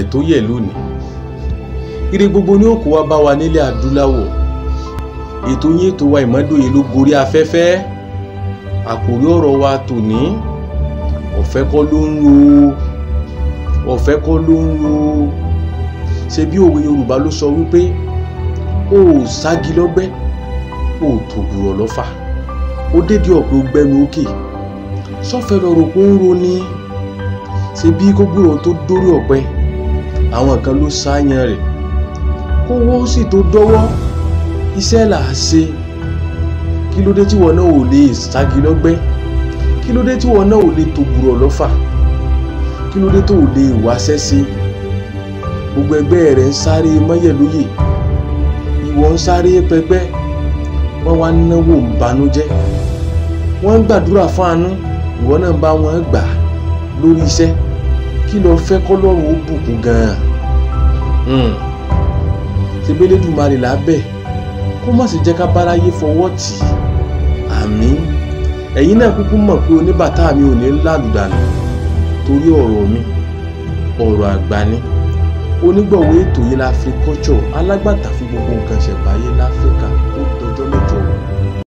tó yẹ lónìí ire gbogbo ní òkú wa bá wa nílẹ̀ adúláwọ̀ ètò yín ètò wa ìmọ́dòye ló gorí afẹ́fẹ́ àkòrí ọ̀rọ̀ wa tòní ọ̀fẹ́ kọ́ ló ń ro ọ̀fẹ́ kọ́ ló ń ro ṣe bí òwe Yorùbá ló sọ wípé o ò sági lọ́gbẹ́ o ò tògùrọ̀ lọ́fà ó dédé ọ̀pẹ ó gbẹ́nu òkè sọ́fẹ́ lọ́rọ̀ kó ń ro ní ṣe bí kógbòrò tó dórí ọ̀pẹ àwọn kan ló sáyan rẹ̀ kówó sì tó dọ́wọ́ iṣẹ́ là á ṣe kí ló dé tí wọn náà ò lè sági lọ́gbẹ́ kí ló dé tí wọn náà ò lè tògùrọ̀ lọ́fà kí ló dé tó ò lè wáṣẹ́ ṣe gbogbo ẹgbẹ́ rẹ̀ ń sáré mọ́yẹ̀ lóye ìwọ ń sáré pẹpẹ́ wọ́n wá náwó ń banújẹ́ wọ́n ń gbàdúrà fún àánú ìwọ náà bá wọn gbà lórí iṣẹ́ kí ló fẹ́ kọ́lọ́run ó bùkún gan-an ṣebélédùmarè lábẹ́ kó má sì jẹ́ ká báráyé fọwọ́ tì í àmín ẹ̀yin náà kúkú mọ̀ pé oníbàtà mi ò ní lálùdànù torí ọ̀rọ̀ mi ọ̀rọ̀ àgbà ni onígbọ̀wọ́ ètò yìí la Africulture alágbàtà fún gbogbo nǹkan ṣẹ̀báyé láfíríkà ó dọjọ́ mẹ́jọ.